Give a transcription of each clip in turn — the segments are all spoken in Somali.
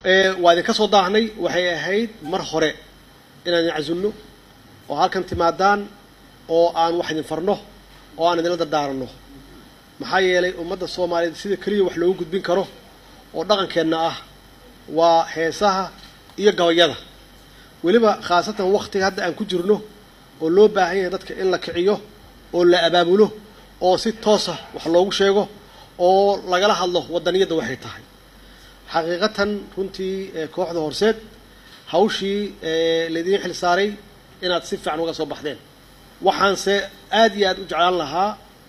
waa idinka soo daahnay waxay ahayd mar hore inaan idin casunno oo halkan timaadaan oo aan wax idin farno oo aan idinla dardaaranno maxaa yeelay ummadda soomaaliyeed sida keliya wax loogu gudbin karo oo dhaqankeenna ah waa heesaha iyo gabayada weliba khaasatan waktiga hadda aan ku jirno oo loo baahan yahay dadka in la kiciyo oo la abaabulo oo si toosa wax loogu sheego oo lagala hadlo wadaniyadda waxay tahay xaqiiqatan runtii kooxda horseed hawshii laidiin xil saaray inaad si fiican uga soo baxdeen waxaanse aada iyo aada u jeclaan lahaa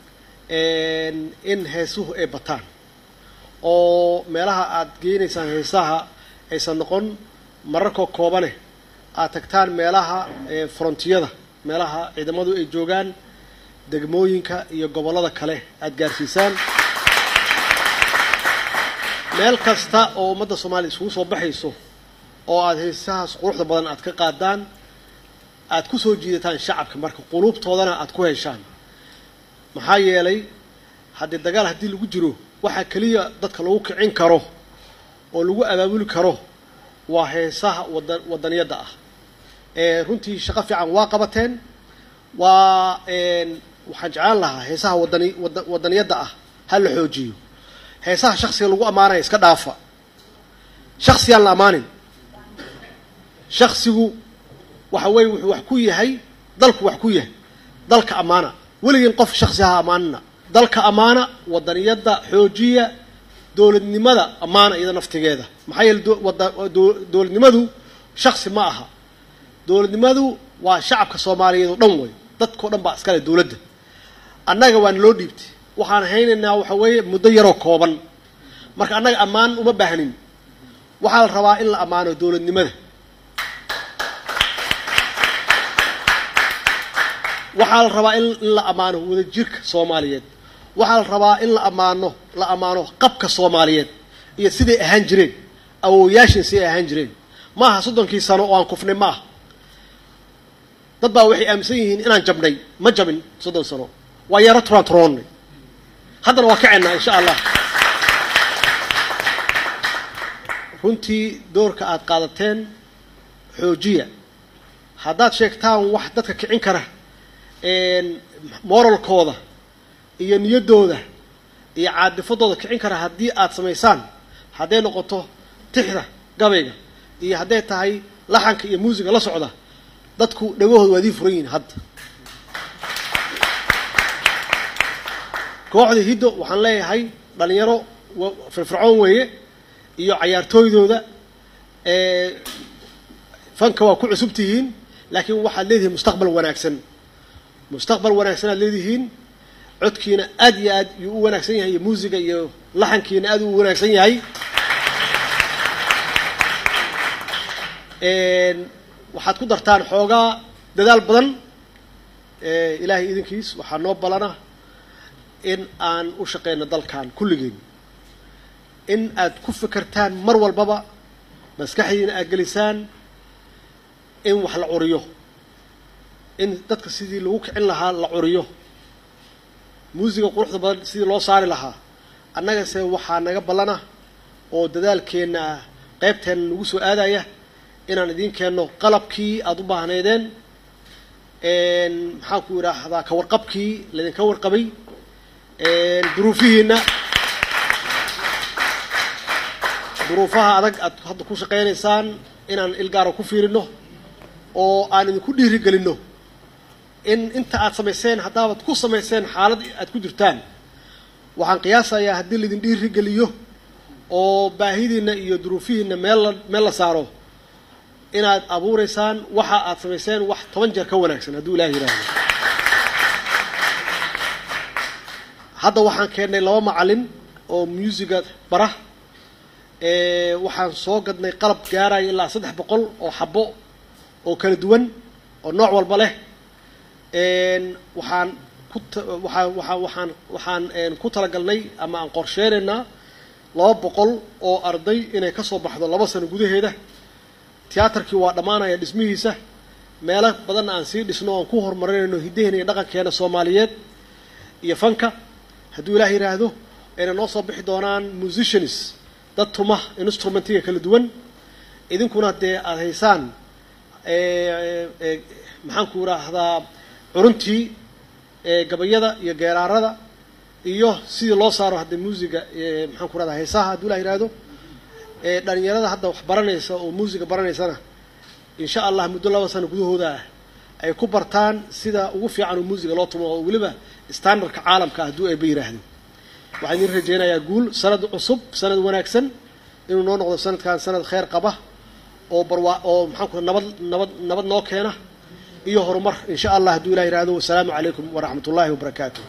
in heesuhu ay bataan oo meelaha aad geynaysaan heesaha aysan noqon mararkoo koobane aad tagtaan meelaha frontiyada meelaha ciidamadu ay joogaan degmooyinka iyo gobollada kale aada gaarsiisaan meel kasta oo ummadda soomaaliya isugu soo baxayso oo aada heesahaas quruxda badan aad ka qaadaan aada ku soo jiidataan shacabka marka quluubtoodana aada ku heshaan maxaa yeelay haddii dagaal haddii lagu jiro waxaa keliya dadka lagu kicin karo oo lagu abaabuli karo waa heesaha wada wadaniyadda ah runtii shaqo fiican waa qabateen waa waxaan jeclaan lahaa heesaha wadani wada wadaniyadda ah ha la xoojiyo heesaha shaksiga lagu ammaanaya iska dhaafa shaksiyaan la ammaanin shaksigu waxa weeye wuxuu wax ku yahay dalku wax ku yahay dalka ammaana weligiin qof shaksi ha ammaanina dalka ammaana wadaniyadda xoojiya dowladnimada ammaana iyada naftigeeda maxaa yeele dowladnimadu shaksi ma aha dowladnimadu waa shacabka soomaaliyeed oo dhan wey dadkao dhan baa iskale dowladda annaga waana loo dhiibtay waxaan haynaynaa waxa weeye muddo yaroo kooban marka annaga ammaan uma baahnin waxaa la rabaa in la ammaano dowladnimada waxaa la rabaa in la ammaano wadajirka soomaaliyeed waxaa la rabaa in la ammaano la ammaano qabka soomaaliyeed iyo siday ahaan jireen awooyaashin siday ahaan jireen ma aha soddonkii sano oo aan kufnay ma aha dad baa waxay aaminsan yihiin inaan jabnay ma jabin soddon sano waa yaro turaan turoonnay haddana waa kaceennaa insha allah runtii doorka aada qaadateen xoojiya haddaad sheegtaan wax dadka kicin kara moralkooda iyo niyaddooda iyo caadifadooda kicin kara haddii aada samaysaan hadday noqoto tixda gabayga iyo hadday tahay laxanka iyo muusiga la socda dadku dhagahooda waa idii furan yihiin hadda kooxda hiddo waxaan leeyahay dhalinyaro firfircoon weeye iyo cayaartooydooda fanka waa ku cusub tihiin laakiin waxaad leedihiin mustaqbal wanaagsan mustaqbal wanaagsan aad leedihiin codkiina aad iyo aad yuu u wanaagsan yahay iyo muusiga iyo laxankiina aad u wanaagsan yahay waxaad ku dartaan xoogaa dadaal badan ilaahay idinkiis waxaa noo balana in aan u shaqeyno dalkan kulligeen in aad ku fekertaan mar walbaba maskaxdiina aad gelisaan in wax la curiyo in dadka sidii lagu kicin lahaa la curiyo muusiga quruxda badan sidii loo saari lahaa annagase waxaa naga ballana oo dadaalkeenna ah qaybteenna nagu soo aadaya inaan idiin keenno qalabkii aada u baahnaydeen maxaan ku idhaahdaa ka warqabkii laydinka warqabay duruufihiina duruufaha adag aad hadda ku shaqaynaysaan inaan ilgaaro ku fiirino oo aan idinku dhiirigelinno in inta aad samayseen haddaabaad ku samayseen xaalad aad ku jirtaan waxaan qiyaasayaa haddii laydin dhiirigeliyo oo baahidiina iyo duruufihiina meel la meel la saaro inaad abuureysaan waxa aad samayseen wax toban jeer ka wanaagsan hadduu ilaah yidhaahdo hadda waxaan keennay laba macalin oo muusiga bara waxaan soo gadnay qalab gaaraya ilaa saddex boqol oo xabo oo kala duwan oo nooc walba leh waxaan ku waaa waaa waxaan waxaan ku talagalnay ama aan qorsheynaynaa laba boqol oo arday inay ka soo baxdo laba sano gudaheeda tiyaatarkii waa dhammaanaya dhismihiisa meelo badanna aan sii dhisno oan ku horumarinayno hiddaheena iyo dhaqankeena soomaaliyeed iyo fanka hadduu ilaah yidhaahdo ayna noo soo bixi doonaan musicians dad tuma instrumentiga kala duwan idinkuna dee aada haysaan maxaan ku idhaahdaa curuntii gabayada iyo geeraarada iyo sidii loo saaro hadda muusiga maxaan ku rahdaa heesaha hadduu la yihahdo dhalinyarada hadda wax baranaysa oo muusiga baranaysana insha allah muddo laba sano gudahooda ah ay ku bartaan sida ugu fiican oo muusiga loo tumo oo weliba standardka caalamka ah hadduu ayba yidhaahdo waxaan idin rajaynayaa guul sanad cusub sanad wanaagsan inuu noo noqdo sanadkan sanad kheyr qaba oo barwaa oo maxaan ku nabad nabad nabad noo keena iyo horumar insha allah hadduu ilah yihahdo wasalaamu calaykum waraxmat ullahi wabarakaatu